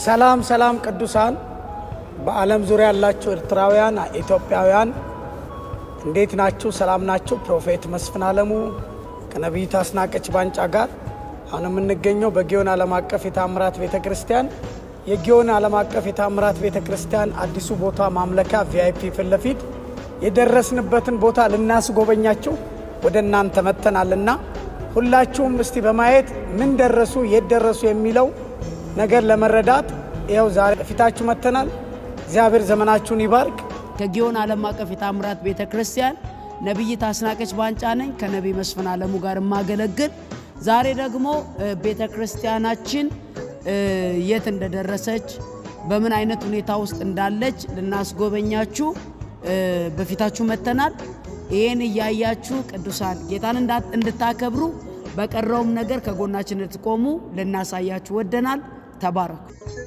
ሰላም ሰላም ቅዱሳን በዓለም ዙሪያ ያላችሁ ኤርትራውያን፣ ኢትዮጵያውያን እንዴት ናችሁ? ሰላም ናችሁ? ፕሮፌት መስፍን አለሙ ከነቢይት አስናቀች ባንጫ ጋር አሁን የምንገኘው በጊዮን ዓለም አቀፍ የታምራት ቤተ ክርስቲያን የጊዮን ዓለም አቀፍ የታምራት ቤተ ክርስቲያን አዲሱ ቦታ ማምለኪያ ቪአይፒ ፊት ለፊት የደረስንበትን ቦታ ልናስጎበኛችሁ ወደ እናንተ መጥተናልና ሁላችሁም እስቲ በማየት ምን ደረሱ፣ የት ደረሱ የሚለው ነገር ለመረዳት ይኸው ዛሬ ፊታችሁ መጥተናል። እግዚአብሔር ዘመናችሁን ይባርክ። ከጊዮን ዓለም አቀፍ የታምራት ቤተ ክርስቲያን ነቢይት አስናቀች ባንጫ ነኝ ከነቢይ መስፍን አለሙ ጋር የማገለግል። ዛሬ ደግሞ ቤተ ክርስቲያናችን የት እንደደረሰች በምን አይነት ሁኔታ ውስጥ እንዳለች ልናስጎበኛችሁ በፊታችሁ መጥተናል። ይህን እያያችሁ ቅዱሳን ጌታን እንድታከብሩ በቀረውም ነገር ከጎናችን እንድትቆሙ ልናሳያችሁ ወደናል። ተባረኩ።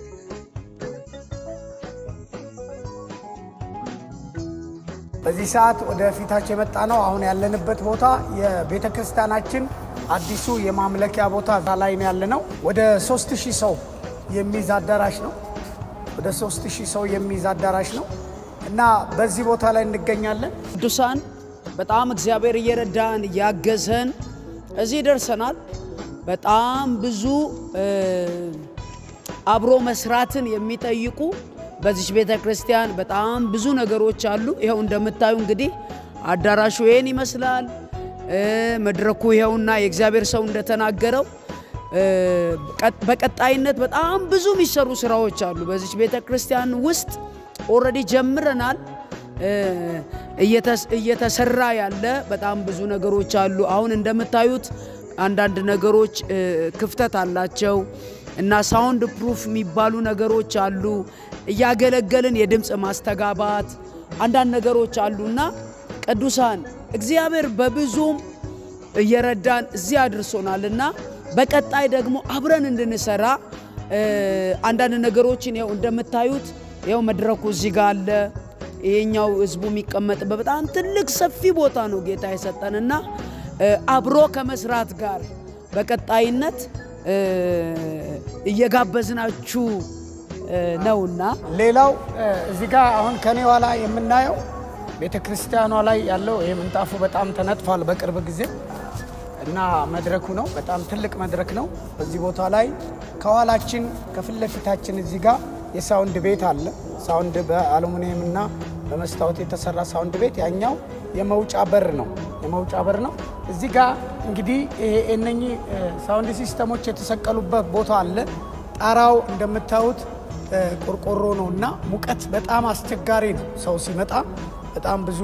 በዚህ ሰዓት ወደ ፊታችሁ የመጣ ነው። አሁን ያለንበት ቦታ የቤተ ክርስቲያናችን አዲሱ የማምለኪያ ቦታ ላይ ነው ያለ ነው። ወደ 3000 ሰው የሚይዝ አዳራሽ ነው። ወደ 3000 ሰው የሚይዝ አዳራሽ ነው እና በዚህ ቦታ ላይ እንገኛለን። ቅዱሳን በጣም እግዚአብሔር እየረዳን እያገዘን እዚህ ደርሰናል። በጣም ብዙ አብሮ መስራትን የሚጠይቁ በዚች ቤተ ክርስቲያን በጣም ብዙ ነገሮች አሉ። ይኸው እንደምታዩ እንግዲህ አዳራሹ ይህን ይመስላል። መድረኩ ይኸውና የእግዚአብሔር ሰው እንደተናገረው በቀጣይነት በጣም ብዙ የሚሰሩ ስራዎች አሉ። በዚች ቤተ ክርስቲያን ውስጥ ኦልሬዲ ጀምረናል። እየተሰራ ያለ በጣም ብዙ ነገሮች አሉ። አሁን እንደምታዩት አንዳንድ ነገሮች ክፍተት አላቸው እና ሳውንድ ፕሩፍ የሚባሉ ነገሮች አሉ። እያገለገልን የድምፅ ማስተጋባት አንዳንድ ነገሮች አሉና ቅዱሳን እግዚአብሔር በብዙም እየረዳን እዚህ አድርሶናልና በቀጣይ ደግሞ አብረን እንድንሰራ አንዳንድ ነገሮችን ያው እንደምታዩት ያው መድረኩ እዚህ ጋር አለ። ይሄኛው ህዝቡ የሚቀመጥበት በጣም ትልቅ ሰፊ ቦታ ነው ጌታ የሰጠንና አብሮ ከመስራት ጋር በቀጣይነት እየጋበዝናችሁ ነውና ሌላው እዚህ ጋር አሁን ከኔ ኋላ የምናየው ቤተ ክርስቲያኗ ላይ ያለው ይህ ምንጣፉ በጣም ተነጥፏል በቅርብ ጊዜ እና መድረኩ ነው። በጣም ትልቅ መድረክ ነው። በዚህ ቦታ ላይ ከኋላችን ከፊት ለፊታችን እዚህ ጋር የሳውንድ ቤት አለ። ሳውንድ በአሉሚኒየም እና በመስታወት የተሰራ ሳውንድ ቤት፣ ያኛው የመውጫ በር ነው። የመውጫ በር ነው። እዚህ ጋር እንግዲህ እነኚህ ሳውንድ ሲስተሞች የተሰቀሉበት ቦታ አለ። ጣራው እንደምታዩት ቆርቆሮ ነው እና ሙቀት በጣም አስቸጋሪ ነው። ሰው ሲመጣ በጣም ብዙ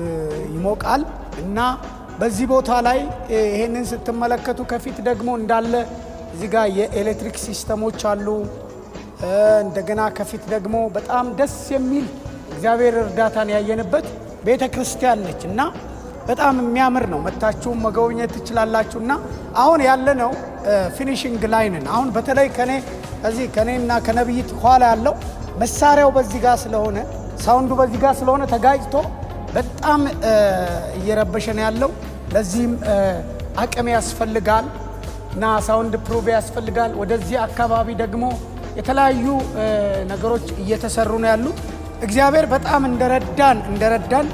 ይሞቃል እና በዚህ ቦታ ላይ ይሄንን ስትመለከቱ ከፊት ደግሞ እንዳለ እዚህ ጋር የኤሌክትሪክ ሲስተሞች አሉ። እንደገና ከፊት ደግሞ በጣም ደስ የሚል እግዚአብሔር እርዳታን ያየንበት ቤተ ክርስቲያን ነች እና በጣም የሚያምር ነው። መታችሁም መጎብኘት ትችላላችሁ። እና አሁን ያለነው ፊኒሽንግ ላይ ነን። አሁን በተለይ ከኔ ከዚህ ከኔና ከነብይት ኋላ ያለው መሳሪያው በዚህ ጋር ስለሆነ ሳውንዱ በዚህ ጋር ስለሆነ ተጋጭቶ በጣም እየረበሸን ያለው። ለዚህም አቅም ያስፈልጋል እና ሳውንድ ፕሩቭ ያስፈልጋል። ወደዚህ አካባቢ ደግሞ የተለያዩ ነገሮች እየተሰሩ ነው ያሉት። እግዚአብሔር በጣም እንደረዳን እንደረዳን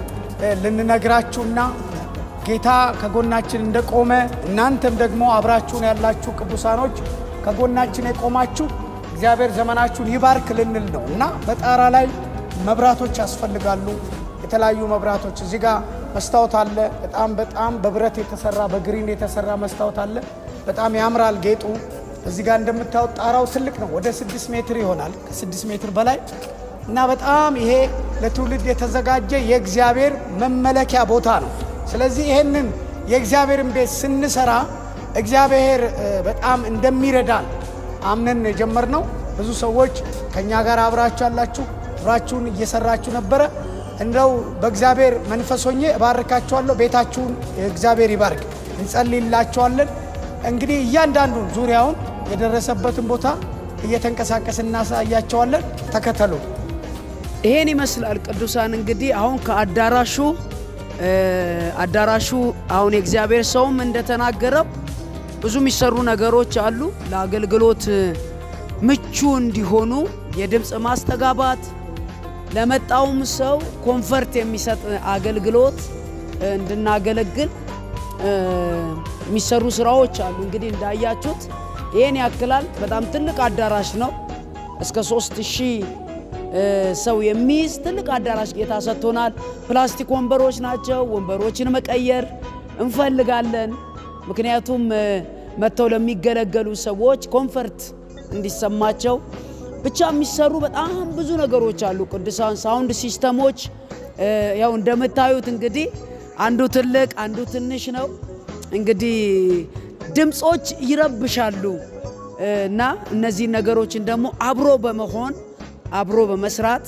ልንነግራችሁና ጌታ ከጎናችን እንደቆመ እናንተም ደግሞ አብራችሁን ያላችሁ ቅዱሳኖች ከጎናችን የቆማችሁ እግዚአብሔር ዘመናችሁን ይባርክ ልንል ነው እና በጣራ ላይ መብራቶች ያስፈልጋሉ። የተለያዩ መብራቶች እዚህ ጋር መስታወት አለ። በጣም በጣም በብረት የተሰራ በግሪን የተሰራ መስታወት አለ። በጣም ያምራል ጌጡ። እዚህ ጋር እንደምታዩት ጣራው ትልቅ ነው። ወደ ስድስት ሜትር ይሆናል፣ ከስድስት ሜትር በላይ እና በጣም ይሄ ለትውልድ የተዘጋጀ የእግዚአብሔር መመለኪያ ቦታ ነው። ስለዚህ ይሄንን የእግዚአብሔርን ቤት ስንሰራ እግዚአብሔር በጣም እንደሚረዳን አምነን የጀመርነው ብዙ ሰዎች ከእኛ ጋር አብራችሁ ያላችሁ አብራችሁን እየሰራችሁ ነበረ። እንደው በእግዚአብሔር መንፈስ ሆኜ እባርካችኋለሁ። ቤታችሁን እግዚአብሔር ይባርክ። እንጸልይላችኋለን። እንግዲህ እያንዳንዱን ዙሪያውን የደረሰበትን ቦታ እየተንቀሳቀስ እናሳያቸዋለን። ተከተሉ። ይሄን ይመስላል ቅዱሳን። እንግዲህ አሁን ከአዳራሹ አዳራሹ አሁን የእግዚአብሔር ሰውም እንደተናገረው ብዙ የሚሰሩ ነገሮች አሉ ለአገልግሎት ምቹ እንዲሆኑ የድምፅ ማስተጋባት ለመጣውም ሰው ኮንፈርት የሚሰጥ አገልግሎት እንድናገለግል የሚሰሩ ስራዎች አሉ። እንግዲህ እንዳያችሁት ይህን ያክላል። በጣም ትልቅ አዳራሽ ነው። እስከ ሶስት ሺህ ሰው የሚይዝ ትልቅ አዳራሽ ጌታ ሰጥቶናል። ፕላስቲክ ወንበሮች ናቸው። ወንበሮችን መቀየር እንፈልጋለን። ምክንያቱም መጥተው ለሚገለገሉ ሰዎች ኮንፈርት እንዲሰማቸው ብቻ የሚሰሩ በጣም ብዙ ነገሮች አሉ። ቅዱሳን ሳውንድ ሲስተሞች ያው እንደምታዩት እንግዲህ አንዱ ትልቅ አንዱ ትንሽ ነው። እንግዲህ ድምፆች ይረብሻሉ እና እነዚህን ነገሮችን ደግሞ አብሮ በመሆን አብሮ በመስራት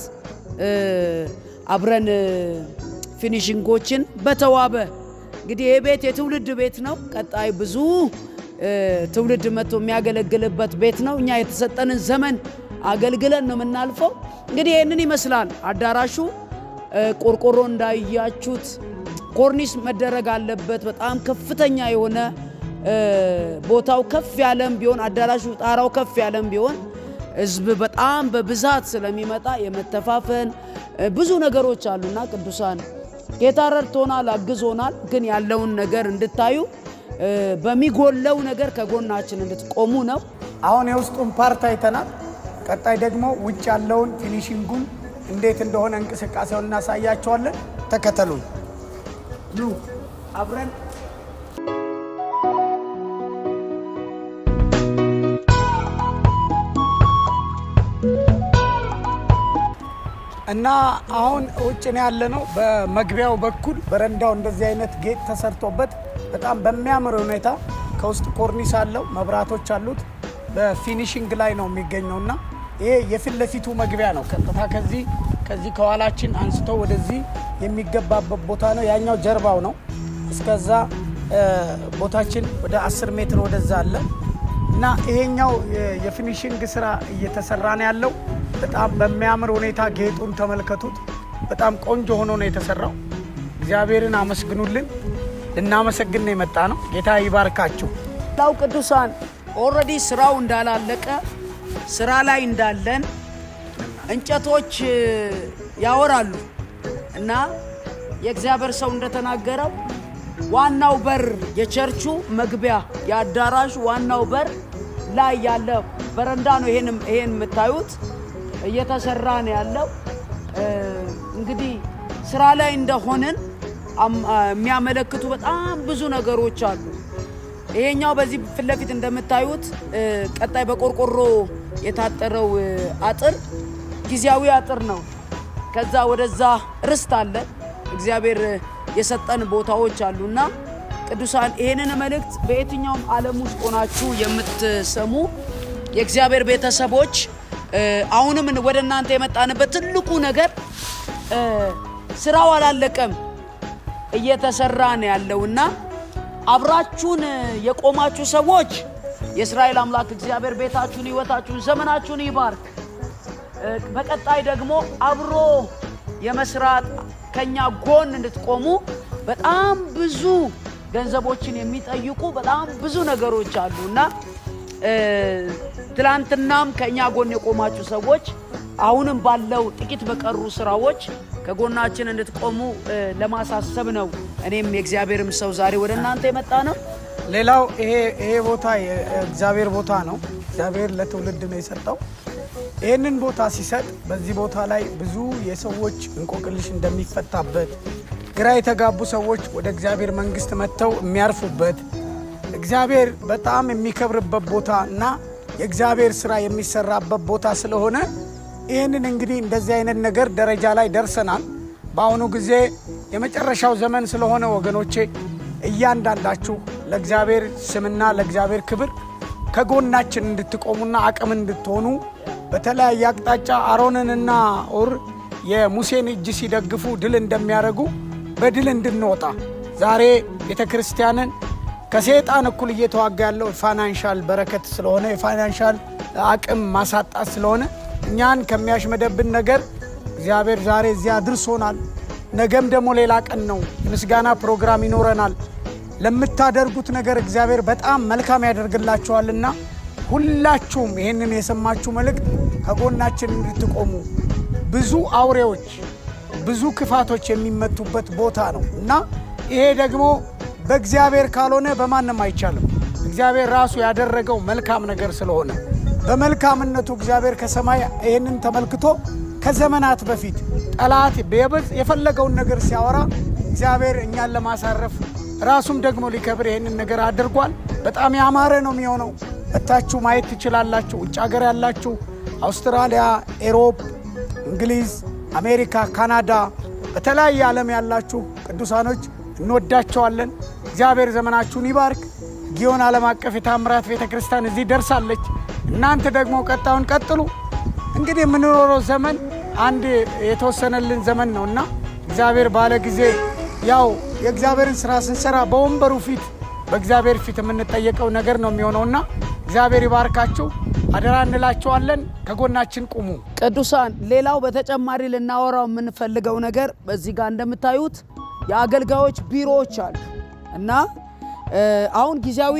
አብረን ፊኒሽንጎችን በተዋበ እንግዲህ ይህ ቤት የትውልድ ቤት ነው። ቀጣይ ብዙ ትውልድ መጥቶ የሚያገለግልበት ቤት ነው። እኛ የተሰጠንን ዘመን አገልግለን ነው የምናልፈው። እንግዲህ ይህንን ይመስላል አዳራሹ። ቆርቆሮ እንዳያችሁት ኮርኒስ መደረግ አለበት። በጣም ከፍተኛ የሆነ ቦታው ከፍ ያለም ቢሆን አዳራሹ ጣራው ከፍ ያለም ቢሆን ሕዝብ በጣም በብዛት ስለሚመጣ የመተፋፈን ብዙ ነገሮች አሉና ቅዱሳን ጌታ ረድቶናል፣ አግዞናል። ግን ያለውን ነገር እንድታዩ በሚጎለው ነገር ከጎናችን እንድትቆሙ ነው። አሁን የውስጡን ፓርት አይተናል። ቀጣይ ደግሞ ውጭ ያለውን ፊኒሽንጉን እንዴት እንደሆነ እንቅስቃሴውን እናሳያቸዋለን። ተከተሉን። ኑ አብረን እና አሁን ውጭ ነው ያለነው። በመግቢያው በኩል በረንዳው እንደዚህ አይነት ጌጥ ተሰርቶበት በጣም በሚያምር ሁኔታ ከውስጥ ኮርኒስ አለው፣ መብራቶች አሉት። በፊኒሽንግ ላይ ነው የሚገኘው እና ይሄ የፊት ለፊቱ መግቢያ ነው። ቀጥታ ከዚህ ከዚህ ከኋላችን አንስቶ ወደዚህ የሚገባበት ቦታ ነው። ያኛው ጀርባው ነው። እስከዛ ቦታችን ወደ 10 ሜትር ወደዛ አለ እና ይሄኛው የፊኒሽንግ ስራ እየተሰራ ነው ያለው። በጣም በሚያምር ሁኔታ ጌጡን ተመልከቱት። በጣም ቆንጆ ሆኖ ነው የተሰራው። እግዚአብሔርን አመስግኑልን። ልናመሰግን ነው የመጣ ነው። ጌታ ይባርካችሁ። ላው ቅዱሳን ኦልሬዲ ስራው እንዳላለቀ ስራ ላይ እንዳለን እንጨቶች ያወራሉ እና የእግዚአብሔር ሰው እንደተናገረው ዋናው በር የቸርቹ መግቢያ የአዳራሹ ዋናው በር ላይ ያለ በረንዳ ነው። ይሄን ይሄን የምታዩት እየተሰራ ነው ያለው። እንግዲህ ስራ ላይ እንደሆንን የሚያመለክቱ በጣም ብዙ ነገሮች አሉ። ይሄኛው በዚህ ፊት ለፊት እንደምታዩት ቀጣይ በቆርቆሮ የታጠረው አጥር ጊዜያዊ አጥር ነው። ከዛ ወደዛ ርስት አለ። እግዚአብሔር የሰጠን ቦታዎች አሉና ቅዱሳን ይህንን መልእክት በየትኛውም ዓለም ውስጥ ሆናችሁ የምትሰሙ የእግዚአብሔር ቤተሰቦች አሁንም ወደ እናንተ የመጣንበት ትልቁ ነገር ስራው አላለቀም፣ እየተሰራ ነው ያለውና አብራችሁን የቆማችሁ ሰዎች የእስራኤል አምላክ እግዚአብሔር ቤታችሁን፣ ህይወታችሁን፣ ዘመናችሁን ይባርክ። በቀጣይ ደግሞ አብሮ የመስራት ከኛ ጎን እንድትቆሙ በጣም ብዙ ገንዘቦችን የሚጠይቁ በጣም ብዙ ነገሮች አሉ እና ትላንትናም ከእኛ ጎን የቆማችሁ ሰዎች አሁንም ባለው ጥቂት በቀሩ ስራዎች ከጎናችን እንድትቆሙ ለማሳሰብ ነው። እኔም የእግዚአብሔርም ሰው ዛሬ ወደ እናንተ የመጣ ነው። ሌላው ይሄ ይሄ ቦታ የእግዚአብሔር ቦታ ነው። እግዚአብሔር ለትውልድ ነው የሰጠው። ይህንን ቦታ ሲሰጥ በዚህ ቦታ ላይ ብዙ የሰዎች እንቆቅልሽ እንደሚፈታበት፣ ግራ የተጋቡ ሰዎች ወደ እግዚአብሔር መንግስት መጥተው የሚያርፉበት፣ እግዚአብሔር በጣም የሚከብርበት ቦታ እና የእግዚአብሔር ስራ የሚሰራበት ቦታ ስለሆነ ይህንን እንግዲህ እንደዚህ አይነት ነገር ደረጃ ላይ ደርሰናል። በአሁኑ ጊዜ የመጨረሻው ዘመን ስለሆነ ወገኖቼ እያንዳንዳችሁ ለእግዚአብሔር ስምና ለእግዚአብሔር ክብር ከጎናችን እንድትቆሙና አቅም እንድትሆኑ በተለያየ አቅጣጫ አሮንንና ኡር የሙሴን እጅ ሲደግፉ ድል እንደሚያደርጉ በድል እንድንወጣ ዛሬ ቤተ ክርስቲያንን ከሰይጣን እኩል እየተዋጋ ያለው የፋይናንሻል በረከት ስለሆነ የፋይናንሻል አቅም ማሳጣት ስለሆነ እኛን ከሚያሽመደብን ነገር እግዚአብሔር ዛሬ እዚያ አድርሶናል። ነገም ደግሞ ሌላ ቀን ነው። የምስጋና ፕሮግራም ይኖረናል። ለምታደርጉት ነገር እግዚአብሔር በጣም መልካም ያደርግላችኋልና ሁላችሁም ይህንን የሰማችሁ መልእክት ከጎናችን እንድትቆሙ ብዙ አውሬዎች፣ ብዙ ክፋቶች የሚመቱበት ቦታ ነው እና ይሄ ደግሞ በእግዚአብሔር ካልሆነ በማንም አይቻልም። እግዚአብሔር ራሱ ያደረገው መልካም ነገር ስለሆነ በመልካምነቱ እግዚአብሔር ከሰማይ ይህንን ተመልክቶ ከዘመናት በፊት ጠላት በየበዝ የፈለገውን ነገር ሲያወራ እግዚአብሔር እኛን ለማሳረፍ ራሱም ደግሞ ሊከብር ይህንን ነገር አድርጓል። በጣም ያማረ ነው የሚሆነው። መታችሁ ማየት ትችላላችሁ። ውጭ ሀገር ያላችሁ አውስትራሊያ፣ ኤሮፕ፣ እንግሊዝ፣ አሜሪካ፣ ካናዳ፣ በተለያየ ዓለም ያላችሁ ቅዱሳኖች እንወዳቸዋለን። እግዚአብሔር ዘመናችሁን ይባርክ። ጊዮን ዓለም አቀፍ የታምራት ቤተ ክርስቲያን እዚህ ደርሳለች። እናንተ ደግሞ ቀጣዩን ቀጥሉ። እንግዲህ የምንኖረው ዘመን አንድ የተወሰነልን ዘመን ነው እና እግዚአብሔር ባለ ጊዜ ያው የእግዚአብሔርን ስራ ስንሰራ በወንበሩ ፊት በእግዚአብሔር ፊት የምንጠየቀው ነገር ነው የሚሆነውና እግዚአብሔር ይባርካችሁ አደራ እንላቸዋለን። ከጎናችን ቁሙ። ቅዱሳን ሌላው በተጨማሪ ልናወራው የምንፈልገው ነገር በዚህ ጋር እንደምታዩት የአገልጋዮች ቢሮዎች አሉ እና አሁን ጊዜያዊ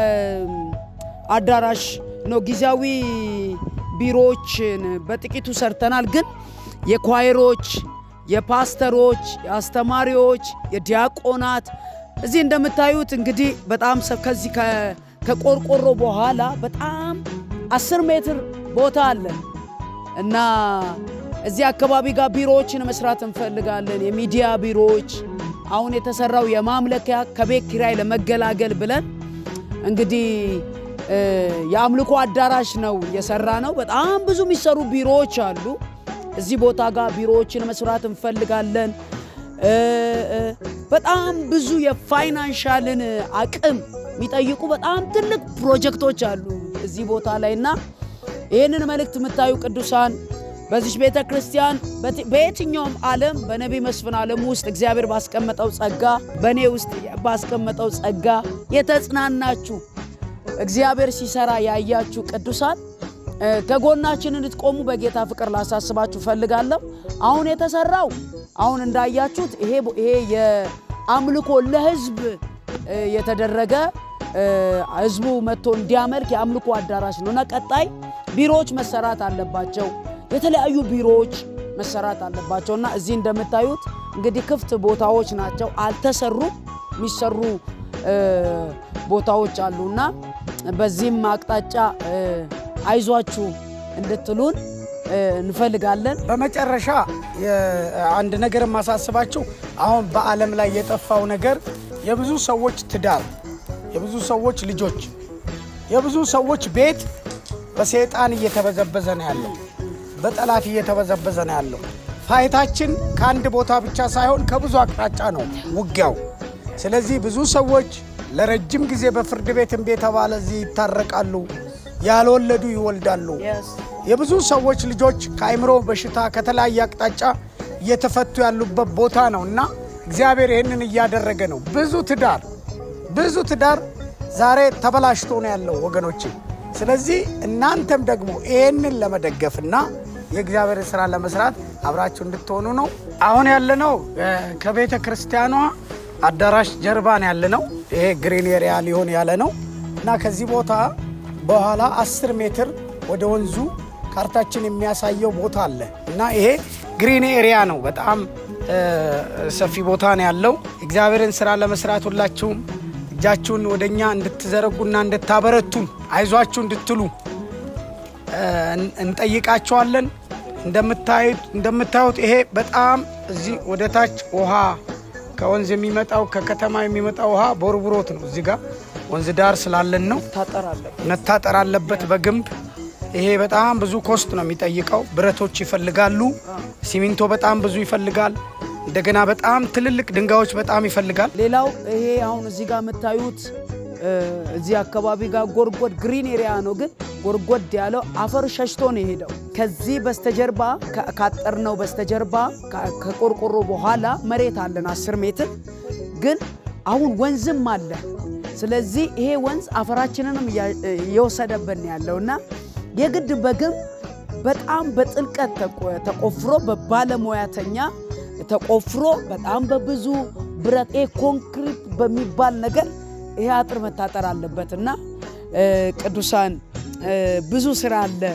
አዳራሽ ነው ጊዜያዊ ቢሮዎችን በጥቂቱ ሰርተናል። ግን የኳይሮች፣ የፓስተሮች፣ የአስተማሪዎች፣ የዲያቆናት እዚህ እንደምታዩት እንግዲህ በጣም ከዚህ ከቆርቆሮ በኋላ በጣም አስር ሜትር ቦታ አለን እና እዚህ አካባቢ ጋር ቢሮዎችን መስራት እንፈልጋለን። የሚዲያ ቢሮዎች አሁን የተሰራው የማምለኪያ ከቤት ኪራይ ለመገላገል ብለን እንግዲህ የአምልኮ አዳራሽ ነው የሰራ ነው። በጣም ብዙ የሚሰሩ ቢሮዎች አሉ። እዚህ ቦታ ጋር ቢሮዎችን መስራት እንፈልጋለን። በጣም ብዙ የፋይናንሻልን አቅም የሚጠይቁ በጣም ትልቅ ፕሮጀክቶች አሉ እዚህ ቦታ ላይ እና ይህንን መልእክት የምታዩ ቅዱሳን በዚች ቤተ ክርስቲያን በየትኛውም ዓለም በነቢይ መስፍን ዓለም ውስጥ እግዚአብሔር ባስቀመጠው ጸጋ በእኔ ውስጥ ባስቀመጠው ጸጋ የተጽናናችሁ እግዚአብሔር ሲሰራ ያያችሁ ቅዱሳን ከጎናችን እንድትቆሙ በጌታ ፍቅር ላሳስባችሁ ፈልጋለሁ። አሁን የተሰራው አሁን እንዳያችሁት ይሄ ይሄ የአምልኮ ለህዝብ የተደረገ ህዝቡ መጥቶ እንዲያመልክ የአምልኮ አዳራሽ ነው እና ቀጣይ ቢሮዎች መሰራት አለባቸው። የተለያዩ ቢሮዎች መሰራት አለባቸው እና እዚህ እንደምታዩት እንግዲህ ክፍት ቦታዎች ናቸው፣ አልተሰሩም። የሚሰሩ ቦታዎች አሉና በዚህም አቅጣጫ አይዟችሁ እንድትሉን እንፈልጋለን። በመጨረሻ አንድ ነገር የማሳስባችሁ አሁን በዓለም ላይ የጠፋው ነገር የብዙ ሰዎች ትዳር፣ የብዙ ሰዎች ልጆች፣ የብዙ ሰዎች ቤት በሰይጣን እየተበዘበዘ ነው ያለው፣ በጠላት እየተበዘበዘ ነው ያለው። ፋይታችን ከአንድ ቦታ ብቻ ሳይሆን ከብዙ አቅጣጫ ነው ውጊያው። ስለዚህ ብዙ ሰዎች ለረጅም ጊዜ በፍርድ ቤት እምቢ የተባለ እዚህ ይታረቃሉ፣ ያልወለዱ ይወልዳሉ። የብዙ ሰዎች ልጆች ከአይምሮ በሽታ ከተለያየ አቅጣጫ እየተፈቱ ያሉበት ቦታ ነው እና እግዚአብሔር ይህንን እያደረገ ነው። ብዙ ትዳር ብዙ ትዳር ዛሬ ተበላሽቶ ነው ያለው ወገኖቼ። ስለዚህ እናንተም ደግሞ ይህንን ለመደገፍና የእግዚአብሔር ስራ ለመስራት አብራችሁ እንድትሆኑ ነው። አሁን ያለነው ከቤተ ክርስቲያኗ አዳራሽ ጀርባን ያለ ነው። ይሄ ግሪን ኤሪያ ሊሆን ያለ ነው እና ከዚህ ቦታ በኋላ አስር ሜትር ወደ ወንዙ ካርታችን የሚያሳየው ቦታ አለ እና ይሄ ግሪን ኤሪያ ነው። በጣም ሰፊ ቦታ ነው ያለው። እግዚአብሔርን ስራ ለመስራት ሁላችሁም እጃችሁን ወደ እኛ እንድትዘረጉና እንድታበረቱን አይዟችሁ እንድትሉ እንጠይቃቸዋለን። እንደምታዩት ይሄ በጣም እዚህ ወደ ታች ውሃ ከወንዝ የሚመጣው ከከተማ የሚመጣው ውሃ ቦርቡሮት ነው። እዚህ ጋር ወንዝ ዳር ስላለን ነው መታጠር አለበት በግንብ። ይሄ በጣም ብዙ ኮስት ነው የሚጠይቀው። ብረቶች ይፈልጋሉ። ሲሚንቶ በጣም ብዙ ይፈልጋል። እንደገና በጣም ትልልቅ ድንጋዮች በጣም ይፈልጋል። ሌላው ይሄ አሁን እዚህ ጋር የምታዩት እዚህ አካባቢ ጋር ጎርጎድ ግሪን ኤሪያ ነው፣ ግን ጎርጎድ ያለው አፈር ሸሽቶ ነው የሄደው። ከዚህ በስተጀርባ ካጠርነው በስተጀርባ ከቆርቆሮ በኋላ መሬት አለን 10 ሜትር፣ ግን አሁን ወንዝም አለ። ስለዚህ ይሄ ወንዝ አፈራችንንም እየወሰደብን ያለውና የግድ በግንብ በጣም በጥልቀት ተቆፍሮ በባለሙያተኛ ተቆፍሮ በጣም በብዙ ብረት ኮንክሪት በሚባል ነገር ይሄ አጥር መታጠር አለበት እና ቅዱሳን ብዙ ስራ አለ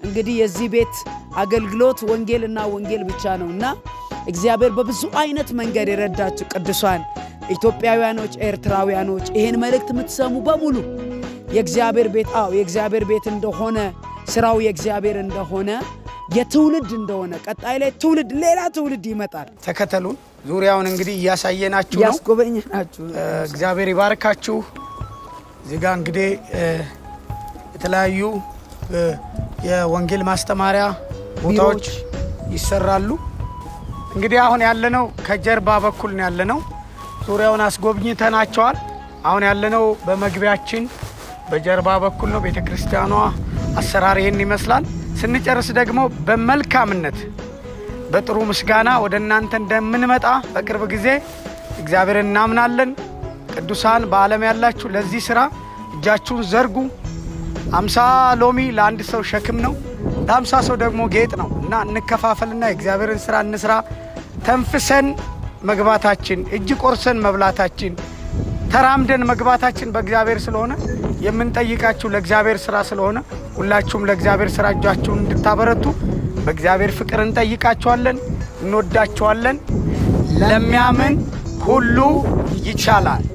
እንግዲህ የዚህ ቤት አገልግሎት ወንጌልና ወንጌል ብቻ ነው እና እግዚአብሔር በብዙ አይነት መንገድ የረዳችሁ ቅዱሳን ኢትዮጵያውያኖች፣ ኤርትራውያኖች ይህን መልእክት የምትሰሙ በሙሉ የእግዚአብሔር ቤት አዎ የእግዚአብሔር ቤት እንደሆነ ስራው የእግዚአብሔር እንደሆነ የትውልድ እንደሆነ ቀጣይ ላይ ትውልድ ሌላ ትውልድ ይመጣል። ተከተሉን። ዙሪያውን እንግዲህ እያሳየናችሁ ነው። ያስጎበኘናችሁ እ፣ እግዚአብሔር ይባርካችሁ። እዚህ ጋ እንግዲህ እ፣ የተለያዩ እ፣ የወንጌል ማስተማሪያ ቦታዎች ይሰራሉ። እንግዲህ አሁን ያለነው ከጀርባ በኩል ነው ያለነው። ዙሪያውን አስጎብኝተናቸዋል። አሁን ያለነው በመግቢያችን በጀርባ በኩል ነው። ቤተ ክርስቲያኗ አሰራር ይህን ይመስላል። ስንጨርስ ደግሞ በመልካምነት በጥሩ ምስጋና ወደ እናንተ እንደምንመጣ በቅርብ ጊዜ እግዚአብሔር እናምናለን። ቅዱሳን በዓለም ያላችሁ ለዚህ ስራ እጃችሁን ዘርጉ። አምሳ ሎሚ ለአንድ ሰው ሸክም ነው፣ ለአምሳ ሰው ደግሞ ጌጥ ነው እና እንከፋፈልና የእግዚአብሔርን ስራ እንስራ። ተንፍሰን መግባታችን፣ እጅ ቆርሰን መብላታችን፣ ተራምደን መግባታችን በእግዚአብሔር ስለሆነ የምንጠይቃችሁ ለእግዚአብሔር ስራ ስለሆነ ሁላችሁም ለእግዚአብሔር ስራ እጃችሁን እንድታበረቱ በእግዚአብሔር ፍቅር እንጠይቃችኋለን። እንወዳችኋለን። ለሚያምን ሁሉ ይቻላል።